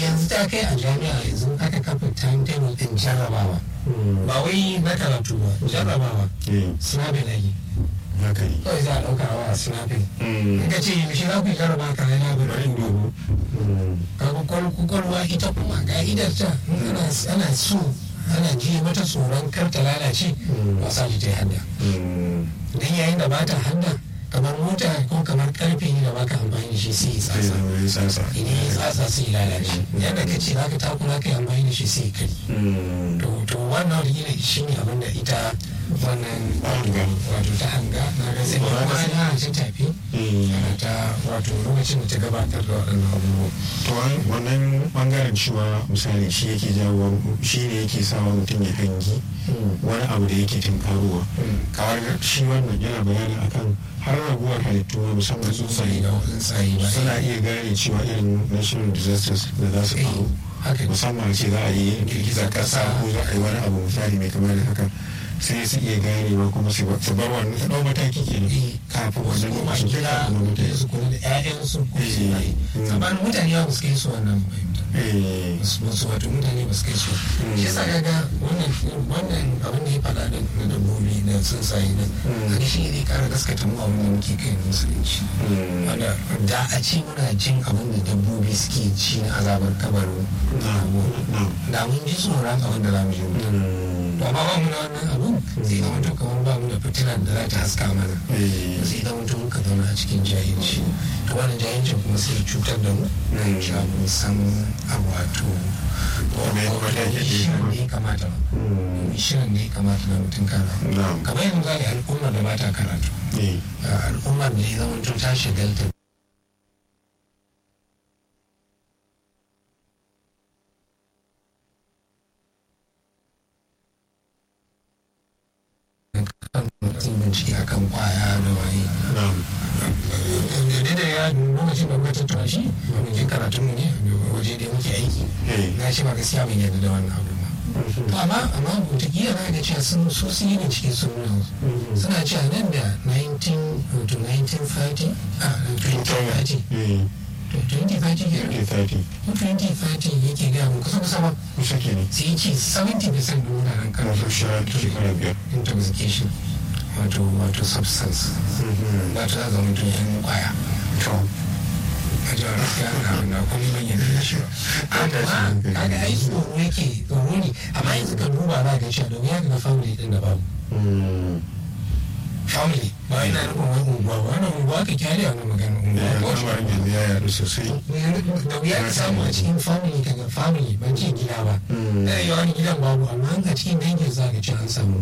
yanzu ta kai a jami'a yanzu aka kafa timetable din jarrabawa ba wai na karatu ba jarrabawa snapping ake haka ne kawai za a ɗauka wa snapping in ka ce yaushe za ku yi jarraba ka na bari in dubu kaga kwakwalwa ita kuma ka'idar ta in ana ana so ana ji mata tsoron kar ta lalace ba sa ta yi hadda dan yayin da ba ta hadda kamar mota ko kamar karfe ne da baka amfani da shi sai ya sai tsatsa zama ya sasa idan ya tsatsa sai ya lalace yadda ka ce zaka takura kai amfani da shi sai ya kari to to wannan wata shi ne abin da ita wannan Hanga. wato ta hanga na ga sai Ba za ka kuma san- ana ta tafi ana ta wato lokacin da ta gabatar da waɗannan abubuwa to an- wannan bangaren cewa misali shi yake jawo shi ne yake sawa mutum ya hangi wani abu da yake tunkarowa kamar shi wannan yana bayani akan har raguwar halittu ma musamman tsuntsaye tsuntsaye da tsuntsaye ba suna iya gane cewa irin national disasters da za su Eh, faru haka ne musamman ce za a yi girgizar kasa ko za a yi wani abu misali mai kamar da haka sai su iya ganewa kuma su su bar wannan su ɗau mataki kenan Eh, kafin wasu wannan kuma lokacin gida kafin wannan da mutane su kula da 'ya'yansu ko su Eh, yi mm. sabanin mutane ba su kai su wannan fahimta eh wasu wato mutane ba su kai su shi yasa kaga wannan wannan abin da ya faɗa da na dabbobi da tsuntsaye nan haka shi ne zai ƙara gaskata mu abin da muke kai na musulunci wanda da a ce muna jin abin da dabbobi suke ci na azabar kabarin da mun ji tsoron abin da za mu je mu to amma ba mu da wannan abin zai zama to kamar ba mu da fitilar da za ta haska mana zai zama to muka zauna a cikin jahilci to wannan jahilcin kuma sai ya cutar da mu kan cewa mun san abu wato Me ya kamata ya ke shirin da ya kamata ba shirin da ya kamata na mutum kana Na'am. kamar yanzu zai al'ummar da ba ta karatu eh al'ummar da ya zama to ta shagalta kan mutum bincike akan kwaya da waye na'am da da ya lokacin da muka tattara shi mun je karatun mu ne waje da muke aiki eh na ce ba gaskiya ban yarda da wannan abu ba to amma amma wataƙila na ga cewa sun so sun yi bincike sun nuna suna cewa nan da 19 to 1930 a 2030 eh to 2030 ke eh 30 ko 2030 yake gaya mu kusa kusa ba kusa kenan sai ya ce 70% da mutanen kan Masu shara ta shekara biyar. intoxication wato wato substance wato za zama mutum yan kwaya to a jihar gaskiya na na kuma ban yarda da shi ba amma kaga ai tsoro yake tsoro ne amma yanzu ka duba za ka cewa domin ya ga family din da babu family ba yana nufin wani unguwa ba wannan unguwa ka kyale wannan magana da unguwa ya ko kama yanzu ya yaɗu sosai da wuya ka samu a cikin family kaga family ban ce gida ba da yawa wani gidan babu amma a cikin dangin za ka ce an samu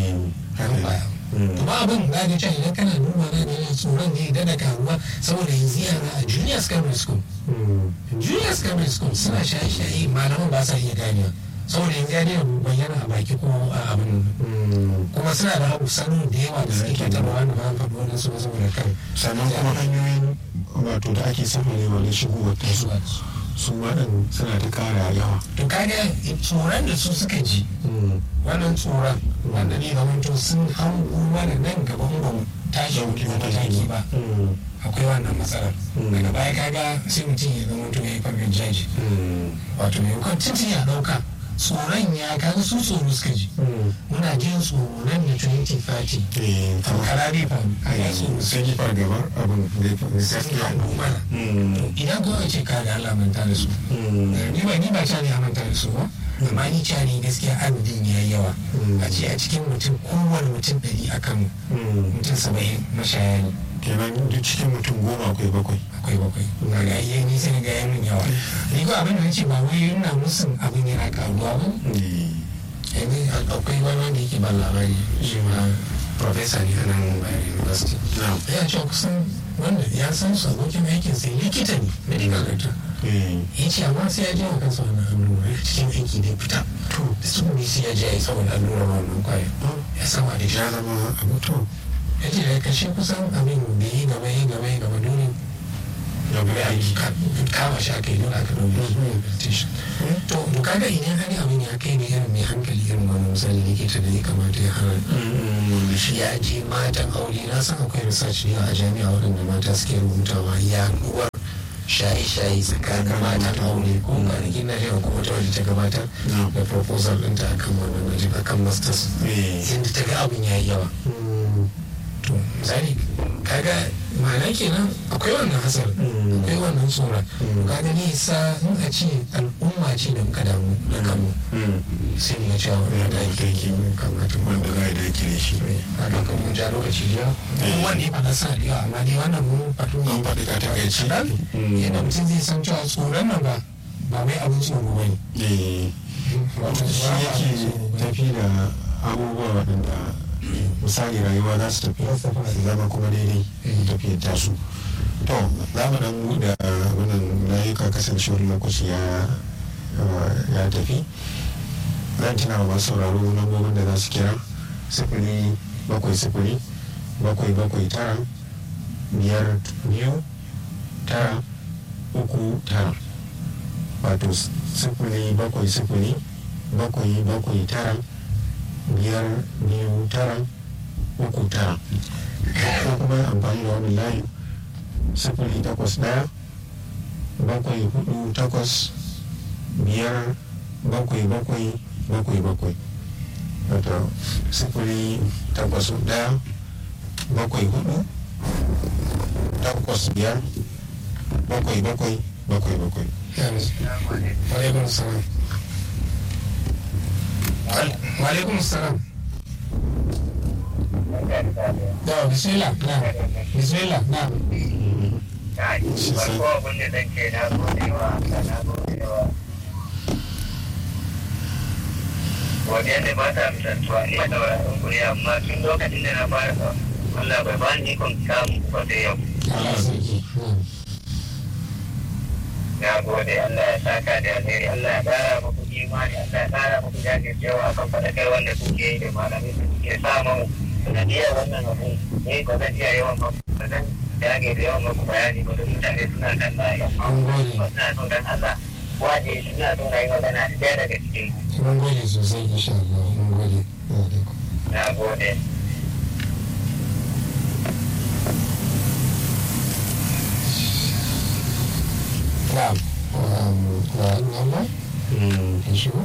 an baya to ba abin za ka ce idan kana duba na da yana tsoron ne da da karuwa saboda yanzu yara a junior secondary school junior secondary school suna shaye-shaye malaman ba sa iya ganewa saboda yanzu ya daina bayyana a baki ko a abin kuma suna da abu sanu da yawa da suke fitarwa wanda ba an faɗi wannan su ba saboda kan sannan kuma hanyoyin wato da ake sama ne wani shigowar tasu su waɗin suna ta ƙara yawa to kaga tsoron da su suka ji wannan tsoron wanda ne ga to sun hango mana nan gaban ba mu tashi wani mataki ba akwai wannan matsalar daga baya kaga sai mutum ya zama to ya yi farkon jaji wato mai kwan tuntun ya ɗauka tsoron ya kaga su tsoro suka ji muna jin tsoro nan da 2030 eh kankara bai faru a yi tsoro sun yi fargabar abin da ya fi sun gaskiya hango mana idan kawai ce kaga Allah manta da su ni ba ni ba ta ne a manta da su ba amma ni ca ne gaskiya adadin ya yi yawa a ce a cikin mutum kowane mutum ɗari akan mutum saba'in mashaya ne kenan duk cikin mutum goma akwai bakwai akwai bakwai na ga iya ni sai ga ya min yawa ni ko abin da nace ba wai yana musun abin yana karuwa ba yanzu akwai wani wanda yake ban labari shi ma professor ne a nan Bayero University ya ce kusan wanda ya san su abokin aikin sai likita ne medical doctor ya ce amma sai ya je wa kansa wannan allura ya cikin aiki da fita to da su ne sai ya je ya yi saboda allura wannan kwaya ya sama da shi ya zama abu to ya ce da kashe kusan abin da yi gaba yi gaba yi gaba dole da bai aiki kama shi aka yi dole aka dole rehabilitation to to kaga idan hali abin ya kai ne irin mai hankali irin wani misali likita da ya kamata ya hana shi ya je matan aure na san akwai research ne a jami'a waɗanda mata suke rubutawa ya uwar shaye-shaye tsakanin matan aure ko kwanakin na jiya ko wata wadda ta gabatar da proposal ɗinta akan wannan waje akan masters yadda ta ga abin ya yi yawa to misali kaga ma'ana kenan akwai wannan hasar akwai wannan tsoron kaga ne sa in a ce al'umma ce da muka damu da kanmu sai mu cewa wani da ake yi kamata wanda za a dake da shi a kan mun ja lokaci jiya wanda ya faɗa sa da yawa amma dai wannan mun fato an faɗi ka takaici dan yadda mutum zai san cewa tsoron nan ba ba mai abin tsoro ba ne shi yake tafi da abubuwa waɗanda misali rayuwa za su tafi su zama kuma daidai tafiyar tasu to za mu dan buɗe wannan layuka kasancewar lokaci ya ya tafi zan tuna wa masu sauraro lambobin da za su kira sifili bakwai sifili bakwai bakwai tara biyar biyu tara uku tara wato sifili bakwai sifili bakwai bakwai tara biyar biyu tara uku tara ko kuma amfani da wani layi sifili takwas daya bakwai hudu takwas biyar bakwai bakwai bakwai bakwai wato sifili takwas daya bakwai hudu takwas biyar bakwai bakwai bakwai bakwai Waalaikum salam. Waalaikum salam. Da bismillah na bismillah na. farko abin da zan ce na gode wa na gode wa godiya ne ba ta misaltuwa ina da wani guri amma tun lokacin da na fara sa Allah bai ba ni ikon samu ba sai yau Allah sarki. na gode Allah ya saka da alheri Allah ya kara muku imani Allah ya kara muku jajircewa akan faɗakar wanda kuke yi da malamai da kuke samun sanadiyar wannan abu ne ko zan iya yawan maku ba zan dage da yawan maku bayani ba da mutane suna kan layi An gode. suna so dan Allah waje suna so na yi magana da ɗaya daga cikin Mun gode sosai insha Allah. Mun gode. Waalaikum. na gode Na'am. Um, wa Allah ya shigo.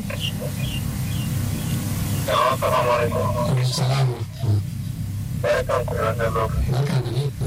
Assalamu alaikum. Assalamu alaikum. Barkan ku da wannan lokaci. Barka da ni.